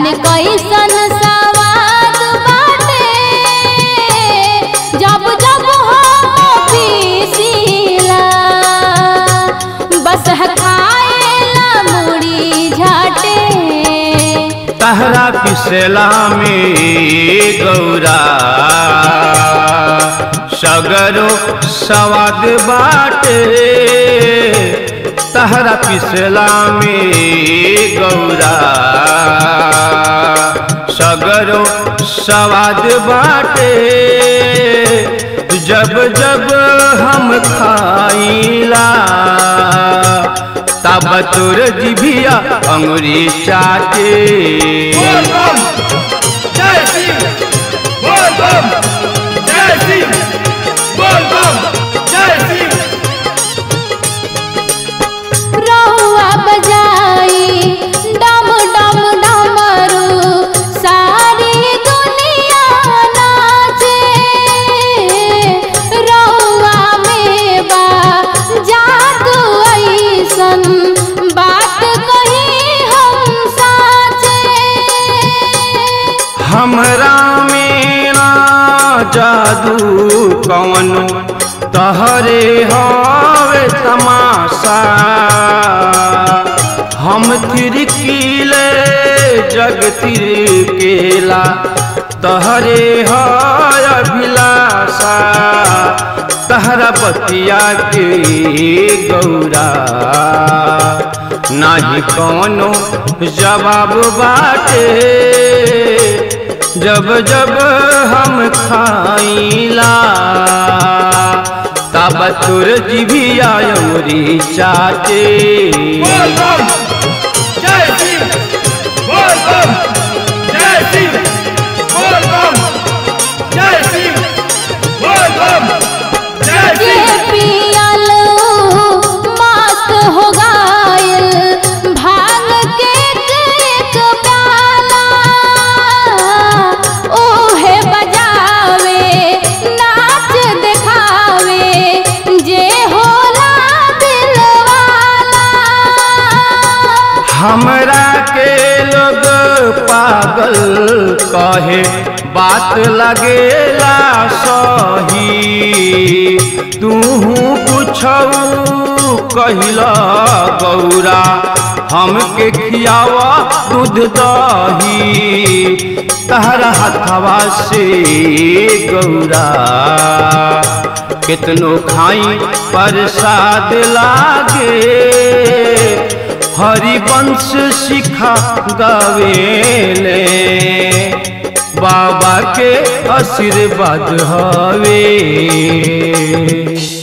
जाने कैसन सवाद बाटे जब जब हम पीसीला बस खाएला मुड़ी झाटे तहरा पिसला में गौरा सगरो सवाद बाटे तहरा पिसला में गौरा सगरो सवाद बाटे जब जब हम खाइला तब तोर जिभिया अंगुरी चाटे जय सिंह बोल बम जय सिंह बोल बम जय सिंह रहुआ बजाई डम डम डमरू सारी दुनिया नाचे रहुआ में बा जादू ऐसन बात कही हम साचे हमरा में ना जादू कौन तहरे हवे तमाशा हम तिरकीले जग तिरकेला तहरे है अभिलाषा तहरा बतिया के गौरा नाही कौनो जवाब बाटे जब जब हम खाइला तब तुर जिभिया अमरी चाटे बोल बम जय सिंह बोल बम जय सिंह बोल बम जय सिंह बोल बम जय जे सिंह पियल मस्त हो गायल भांग के एक प्याला ओहे बजावे नाच देखावे जे होला दिलवाला हमरा के लोग पागल कहे बात लगेला सही तू कुछ कहिला गौरा हमके खियावा दूध दही तहरा हथवा से गौरा कितनो खाई प्रसाद लागे हरिवंश सिखा गावेले बाबा के आशीर्वाद हवे